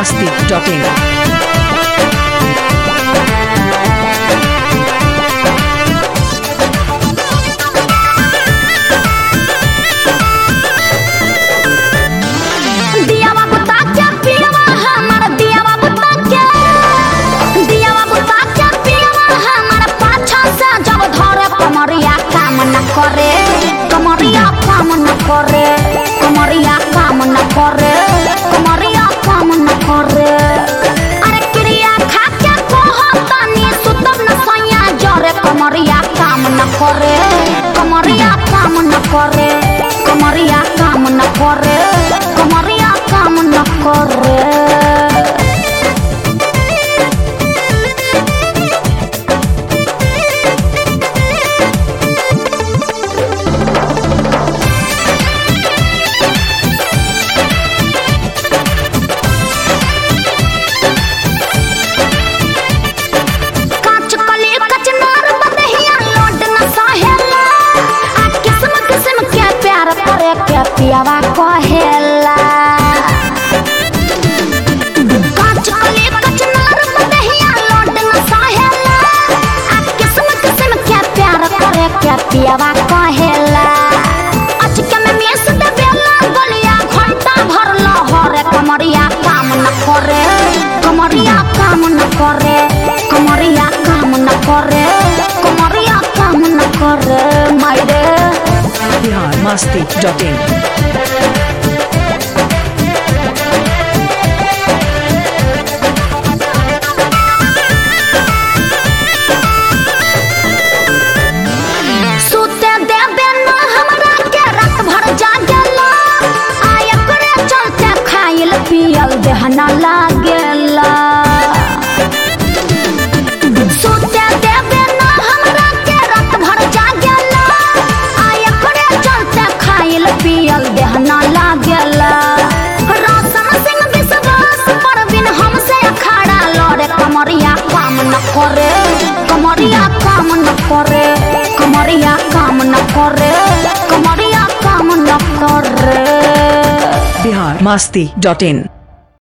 biharmasti.in दियावा बुता के पियवा हमर दियावा बुता के दियावा बुता के पियवा हमर पाछा से जब धरे कमरिया काम न करे कमरिया काम न करे कमरिया काम न करे कमरिया काम न करे अरे क्रिया खा के कहतनी सुतब न सैया जरे कमरिया काम न करे कमरिया काम न करे कमरिया काम न करे कमरिया काम न करे काच कली कचनार बदहिया लोड न सहेला आ किस्म किस्म के प्यार करे के पियावा कहेला काच कली कचनार बदहिया लोड न सहेला आ किस्म किस्म के प्यार करे के पियावा कहेला अचके में मेस दे बेला गलिया घंटा भर लहरे कमरिया काम न करे कमरिया काम न करे कमरिया काम न करे कमरिया काम न करे मायरे biharmasti.in सुते देबे न हमरा के रात भर जागेला आ एकरे चलते खाइल पियल देह न लागेला सुते देबे न हमरा के रात भर जागेला आ एकरे चलते खाइल पियल देह न लागेला रौशन सिंह विश्वास पर बिन हमसे अखाड़ा लड़े कमरिया काम न करे कमरिया काम न करे कमरिया काम न करे कमरिया काम न करे biharmasti.in